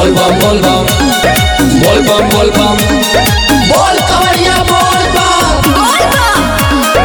बोल बम बोल बम बोल बम बोल बम बोल कवरिया बोल बम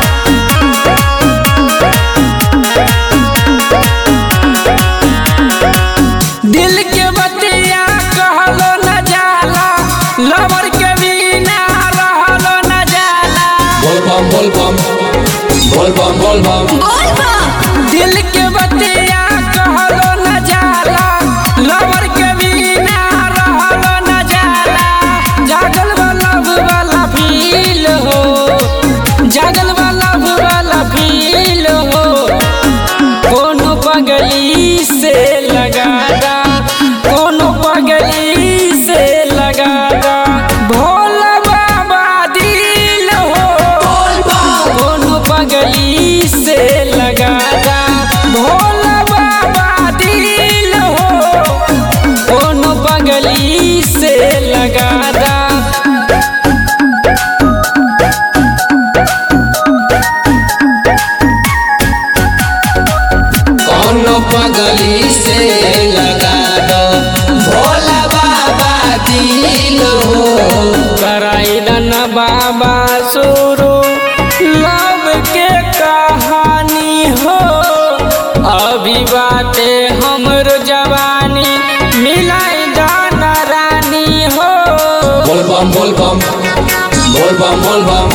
दिल के बतिया कहलो न जाला लवर के बिना रहलो न जाला बोल बम बोल बम बोल बम बोल बम दिल के बतिया कहलो न जाला लवर के बिना रहलो न जाला जागल वाला वाला फील हो जागल वाला वाला फील हो कोनो पगली से लगादा कोनो पगली से लगादा भोला बाबा दिल हो कोनो पगली से लगादा भोला बाबा दिल हो कोनो पगली से लगादा कौनो पगली से लगा दो भोला बाबा दिल हो कराइलन बाबा शुरू लव के कहानी हो अभी बाटे हमरो जवानी मिलाई दाना रानी हो बोल बम बोल बम बोल बम बोल बम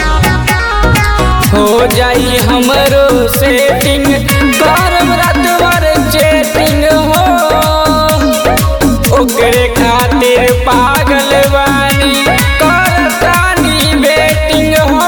हो जाई हमरो सेटिंग करब रात भर चेटिंग हो ओकरे खातिर पागल बानी करतानी बेटिंग हो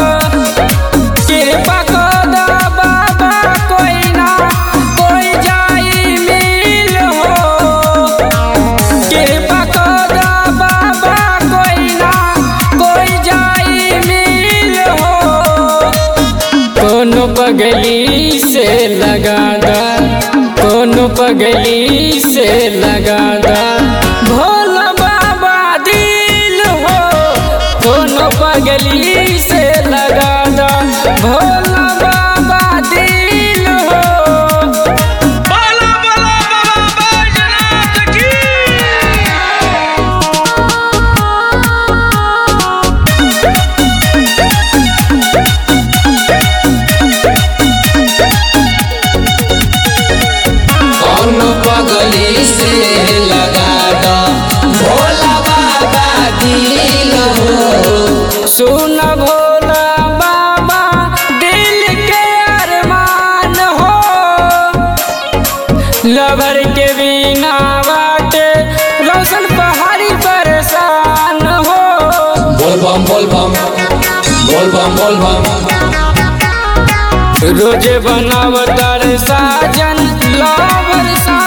कृपा कर दा बाबा कोई ना कोई जाई मिल हो कृपा कर दा बाबा कोई ना कोई जाई मिल हो कोनो पगली से लगा दा कोनो पगली से लगा दा भोला बाबा दिल हो कोनो पगली से लगा दा भोला बाबा दिल हो बाला बाला बाबा बैजनाथ की कौनो पगली से लगा दो भोला बाबा दिल हो सुन भोला बाबा दिल के अरमान हो लवर के बिना बाटे रोशन पहाड़ी परेशान हो बोल बम बोल बम बोल बम बोल बम रोजे बनावतार साजन लवर सा